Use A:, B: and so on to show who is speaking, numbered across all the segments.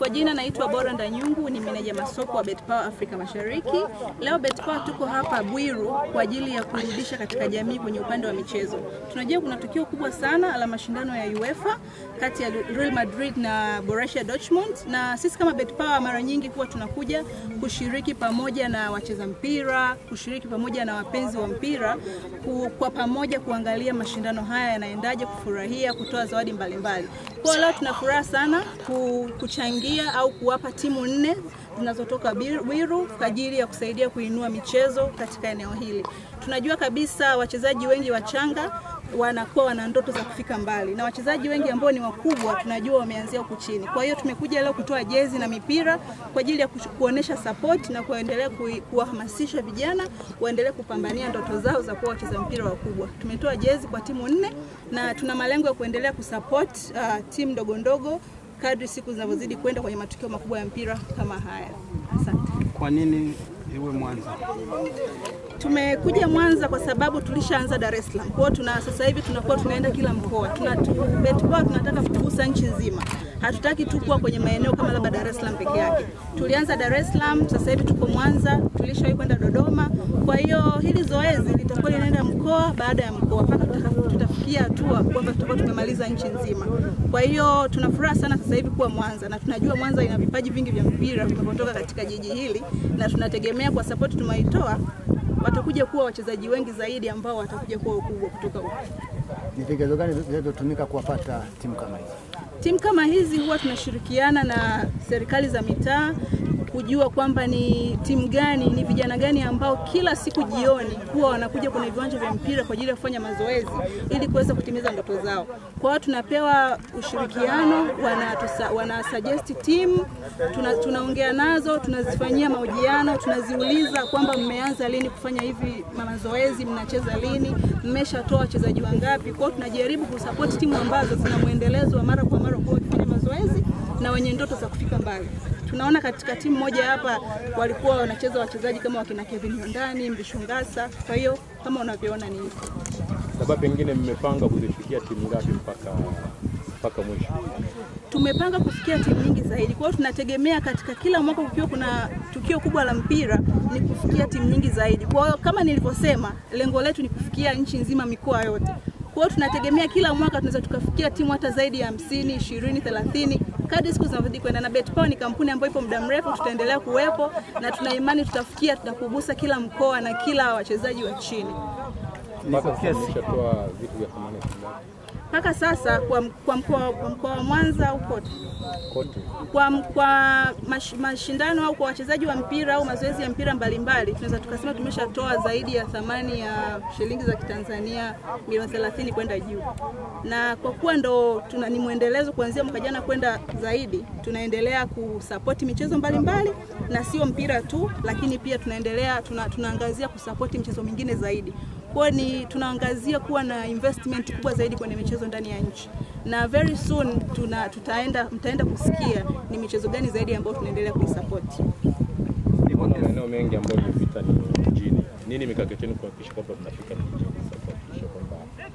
A: Kwa jina naitwa Bora Ndanyungu, ni meneja masoko wa BetPawa Afrika Mashariki. Leo BetPawa tuko hapa Bwiru kwa ajili ya kurudisha katika jamii kwenye upande wa michezo. Tunajua kuna tukio kubwa sana la mashindano ya UEFA kati ya Real Madrid na Borussia Dortmund, na sisi kama BetPawa mara nyingi huwa tunakuja kushiriki pamoja na wacheza mpira, kushiriki pamoja na wapenzi wa mpira, ku, kwa pamoja kuangalia mashindano haya yanaendaje, kufurahia, kutoa zawadi mbalimbali. Kwa leo tuna furaha sana ku, kuchangia au kuwapa timu nne zinazotoka Bwiru kwa ajili ya kusaidia kuinua michezo katika eneo hili. Tunajua kabisa wachezaji wengi wachanga wanakuwa wana ndoto za kufika mbali na wachezaji wengi ambao ni wakubwa tunajua wameanzia huku chini. Kwa hiyo tumekuja leo kutoa jezi na mipira kwa ajili ya kuonesha support na kuendelea kuwahamasisha vijana waendelee kupambania ndoto zao za kuwa wacheza mpira wakubwa. Tumetoa jezi kwa timu nne na tuna malengo ya kuendelea kusupport uh, timu ndogo ndogo kadri siku zinavyozidi kwenda kwenye matukio makubwa ya mpira kama haya. Asante.
B: Kwa nini iwe Mwanza?
A: Tumekuja Mwanza kwa sababu tulishaanza Dar es Salaam. Kwa hiyo tuna sasa hivi tunakuwa tunaenda kila mkoa. Tuna BetPawa tunataka kugusa nchi nzima. Hatutaki tu kuwa kwenye maeneo kama labda Dar es Salaam peke yake. Tulianza Dar es Salaam, sasa hivi tuko Mwanza, tulishawahi kwenda Dodoma. Kwa hiyo hili zoezi litakuwa linaenda mkoa baada ya mkoa mpaka tutafikia hatua kwamba tutakuwa tumemaliza nchi nzima. Kwa hiyo tuna furaha sana sasa hivi kuwa Mwanza na tunajua Mwanza ina vipaji vingi vya mpira vinavyotoka katika jiji hili na tunategemea kwa support tumeitoa watakuja kuwa wachezaji wengi zaidi ambao watakuja kuwa ukubwa kutoka huko.
C: Ni vigezo gani vinavyotumika kuwapata timu kama hizi?
A: Timu kama hizi huwa tunashirikiana na serikali za mitaa kujua kwamba ni timu gani, ni vijana gani ambao kila siku jioni huwa wanakuja kwenye viwanja vya mpira kwa ajili ya kufanya mazoezi ili kuweza kutimiza ndoto zao. Kwa hiyo tunapewa ushirikiano, wana, tusa, wana suggest team, tuna, tunaongea nazo, tunazifanyia mahojiano, tunaziuliza kwamba mmeanza lini kufanya hivi mazoezi, mnacheza lini, mmeshatoa wachezaji wangapi. Kwa hiyo tunajaribu kusupport timu ambazo zina mwendelezo wa mara kwa mara kwa wakifanya mazoezi na wenye ndoto za kufika mbali tunaona katika timu moja hapa walikuwa wanacheza wachezaji kama wakina Kevin Yondani, Mbishungasa. Kwa hiyo kama unavyoona ni hivyo.
D: Labda pengine mmepanga kuzifikia timu ngapi mpaka mpaka mwisho?
A: Tumepanga kufikia timu nyingi zaidi. Kwa hiyo tunategemea katika kila mwaka kukiwa kuna tukio kubwa la mpira ni kufikia timu nyingi zaidi. Kwa hiyo kama nilivyosema, lengo letu ni kufikia nchi nzima, mikoa yote. Kwa hiyo tunategemea kila mwaka tunaweza tukafikia timu hata zaidi ya hamsini, ishirini, thelathini kadri siku zinavyozidi kwenda, na BetPawa ni kampuni ambayo ipo muda mrefu, tutaendelea kuwepo na tuna imani tutafikia, tutakugusa kila mkoa na kila wachezaji wa chini.
D: Mpaka sasa mmeshatoa vitu vya thamani ngapi?
A: Mpaka sasa kwa, kwa mkoa kwa mkoa wa Mwanza au kote
D: Kote.
A: kwa, kwa mash, mashindano au kwa wachezaji wa mpira au mazoezi ya mpira mbalimbali, tunaweza tukasema tumeshatoa zaidi ya thamani ya shilingi za Kitanzania milioni 30 kwenda juu, na kwa kuwa ndo tuna, ni mwendelezo kuanzia mwaka jana kwenda zaidi, tunaendelea kusapoti michezo mbalimbali mbali, na sio mpira tu, lakini pia tunaendelea tuna, tunaangazia kusapoti michezo mingine zaidi kwa ni tunaangazia kuwa na investment kubwa zaidi kwenye michezo ndani ya nchi, na very soon tuna, tutaenda mtaenda kusikia ni michezo gani zaidi ambayo tunaendelea kuisupport.
D: Kuna maeneo mengi ambayo mmepita ni mjini. Nini mikakati yenu kuhakikisha kwamba mnafika mjini sasa kuhakikisha kwamba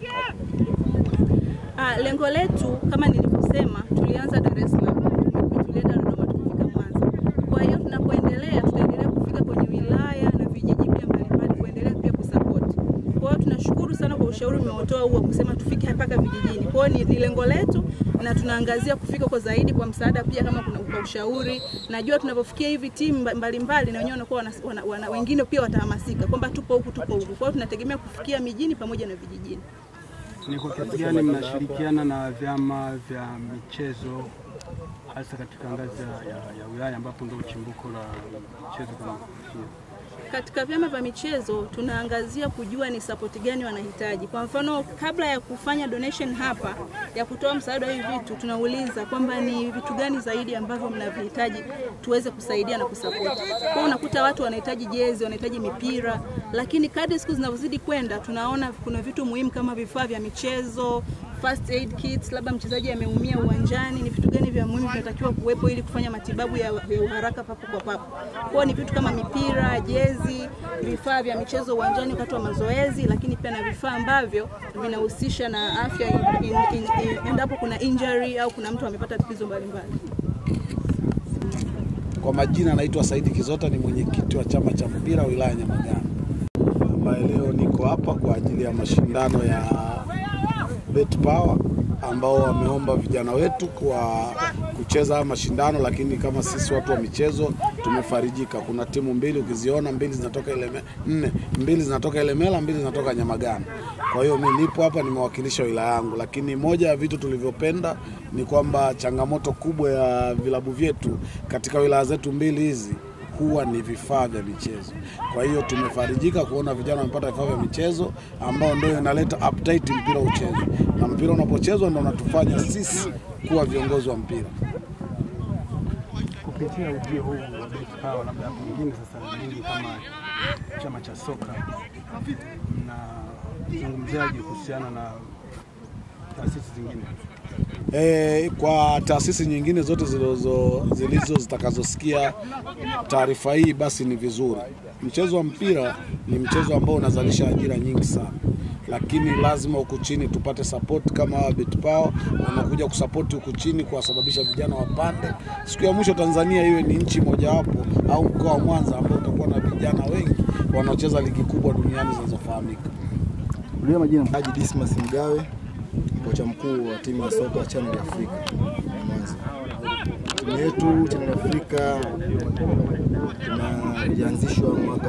A: Ah, lengo letu kama nilivyosema, tulianza Dar es Salaam, tulienda Dodoma, tukifika Mwanza. Kwa hiyo tunapoendelea, tutaendelea kufika kwenye wilaya na vijiji pia mbalimbali, kuendelea pia kusupport. Kwa hiyo tunashukuru sana kwa ushauri umeotoa huu wa kusema tufike mpaka vijijini. Kwa hiyo ni, ni lengo letu na tunaangazia kufika kwa zaidi kwa msaada pia kama kuna kwa ushauri. Najua tunapofikia hivi timu mbalimbali na wenyewe wanakuwa wana, wana, wana, wengine pia watahamasika kwamba tupo huku tupo huku. Kwa hiyo tunategemea kufikia mijini pamoja na vijijini.
B: Ni kwa kiasi gani mnashirikiana na vyama vya michezo hasa katika ngazi ya, ya, ya wilaya ambapo ndio chimbuko la michezo kama hiyo?
A: Katika vyama vya michezo tunaangazia kujua ni sapoti gani wanahitaji. Kwa mfano, kabla ya kufanya donation hapa ya kutoa msaada wa hivi vitu, tunauliza kwamba ni vitu gani zaidi ambavyo mnavihitaji tuweze kusaidia na kusapoti. Kwa hiyo unakuta watu wanahitaji jezi, wanahitaji mipira, lakini kadri siku zinavyozidi kwenda, tunaona kuna vitu muhimu kama vifaa vya michezo, first aid kits, labda mchezaji ameumia uwanjani, ni vitu gani vya muhimu vinatakiwa kuwepo ili kufanya matibabu ya, ya uharaka papo kwa papo. Kwa hiyo ni vitu kama mipira, jezi, vifaa vya michezo uwanjani wakati wa mazoezi, lakini pia na vifaa ambavyo vinahusisha na afya in- in- in- in- endapo kuna injury au kuna mtu amepata tatizo mbalimbali.
E: Kwa majina anaitwa Saidi Kizota, ni mwenyekiti wa chama cha mpira wilaya ya Nyamagana, ambaye leo niko hapa kwa ajili ya mashindano ya Bet Power ambao wameomba vijana wetu kwa kucheza haya mashindano, lakini kama sisi watu wa michezo tumefarijika. Kuna timu mbili ukiziona, mbili zinatoka Ileme, nne, mbili zinatoka Ilemela, mbili zinatoka Nyamagana. Kwa hiyo mimi nipo hapa nimewakilisha wilaya yangu, lakini moja ya vitu tulivyopenda ni kwamba changamoto kubwa ya vilabu vyetu katika wilaya zetu mbili hizi huwa ni vifaa vya michezo. Kwa hiyo tumefarijika kuona vijana wamepata vifaa vya michezo ambao ndio inaleta appetite mpira uchezwe, na mpira unapochezwa ndio unatufanya sisi kuwa viongozi wa mpira.
B: Kupitia ujio huu wa Bet Power, labda pengine sasa nyinyi kama chama cha soka mnazungumziaje kuhusiana na taasisi zingine?
E: E, kwa taasisi nyingine zote zilizo zilizo zitakazosikia taarifa hii basi ni vizuri. Mchezo wa mpira ni mchezo ambao unazalisha ajira nyingi sana, lakini lazima huku chini tupate support kama hawa Bet Power wanakuja kusapoti huku chini, kuwasababisha vijana wapande. Siku ya mwisho Tanzania iwe ni nchi mojawapo au mkoa wa Mwanza ambao utakuwa na vijana wengi wanaocheza ligi kubwa duniani zinazofahamika.
C: Ulia majina.
F: Haji Dismas Mgawe, kocha mkuu wa timu ya soka ya Channel Africa Mwanza. Timu yetu Channel Africa tuna- ilianzishwa mwaka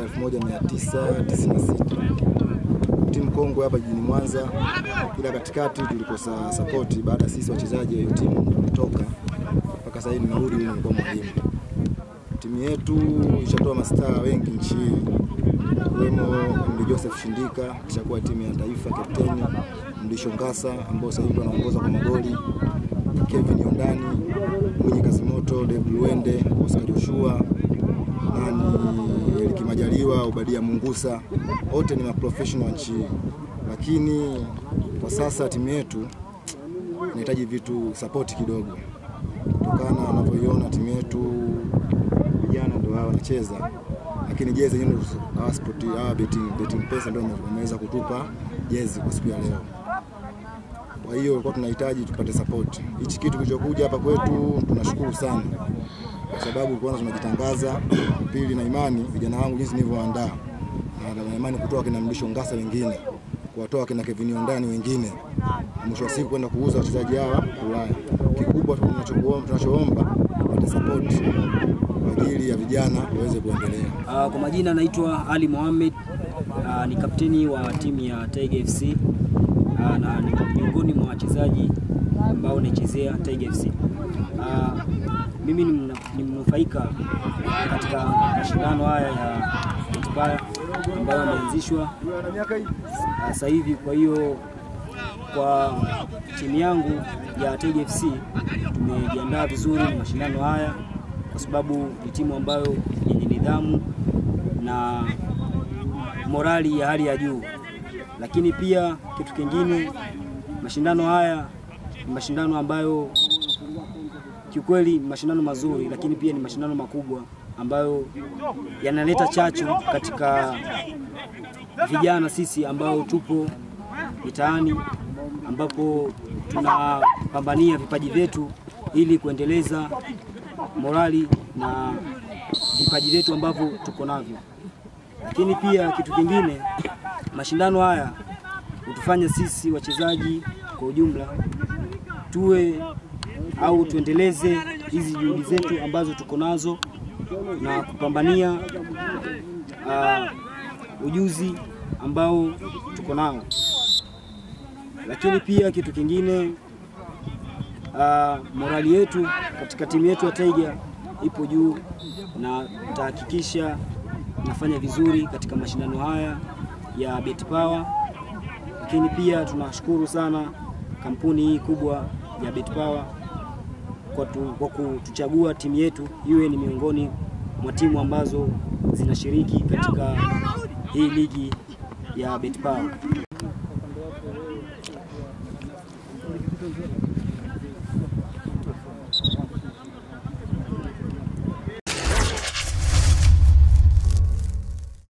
F: 1996 timu kongwe hapa jijini Mwanza, ila katikati tulikosa sapoti baada ya sisi wachezaji wa hiyo timu kutoka, mpaka sasa hivi nimerudi, mimi nilikuwa mwalimu. Timu yetu ishatoa mastaa wengi nchi hii ikiwemo Mdi Joseph Shindika kishakuwa timu ya taifa kapteni, Mlisho Ngasa ambao sasa hivi wanaongoza kwa magoli, Kevin Yondani, Mwinyi Kazimoto, David Luende, Oscar Joshua, nani Eliki Majaliwa, Obadia Mungusa, wote ni maprofessional wa nchi hii, lakini kwa sasa timu yetu inahitaji vitu sapoti kidogo, kutokana na wanavyoiona timu yetu vijana ndio hao wanacheza, lakini jezi yenyewe hawa sport hawa betting, betting pesa ndio wameweza kutupa jezi kwa siku ya leo. Kwa hiyo kwa tunahitaji tupate support. Hichi kitu kilichokuja hapa kwetu tunashukuru sana, kwa sababu kwanza tunajitangaza, pili na imani vijana wangu jinsi nilivyoandaa na na imani kutoa kina Mlisho Ngasa wengine kuwatoa kina Kevin Ondani wengine, na mwisho wa siku kwenda kuuza wachezaji hawa Ulaya. Kikubwa tunachokuomba tunachoomba tupate support kwa ajili ya vijana waweze kuendelea.
G: Uh, kwa majina naitwa Ali Mohamed uh, ni kapteni wa timu ya Tiger FC uh, na ni miongoni mwa wachezaji ambao naichezea Tiger FC. Uh, mimi ni mna- ni mnufaika katika mashindano haya ya Betpaya ambayo yameanzishwa uh, sasa hivi. Kwa hiyo kwa timu yangu ya Tiger FC tumejiandaa vizuri na mashindano haya kwa sababu ni timu ambayo yenye nidhamu na morali ya hali ya juu. Lakini pia kitu kingine, mashindano haya ni mashindano ambayo kiukweli ni mashindano mazuri, lakini pia ni mashindano makubwa ambayo yanaleta chachu katika vijana sisi ambao tupo mitaani ambapo tunapambania vipaji vyetu ili kuendeleza morali na vipaji vyetu ambavyo tuko navyo. Lakini pia kitu kingine, mashindano haya hutufanya sisi wachezaji kwa ujumla tuwe au tuendeleze hizi juhudi zetu ambazo tuko nazo na kupambania uh, ujuzi ambao tuko nao. Lakini pia kitu kingine uh, morali yetu katika timu yetu ya Tiger ipo juu na tutahakikisha nafanya vizuri katika mashindano haya ya Bet Power. Lakini pia tunashukuru sana kampuni hii kubwa ya Bet Power kwa, tu, kwa kutuchagua timu yetu iwe ni miongoni mwa timu ambazo zinashiriki katika hii ligi ya Bet Power.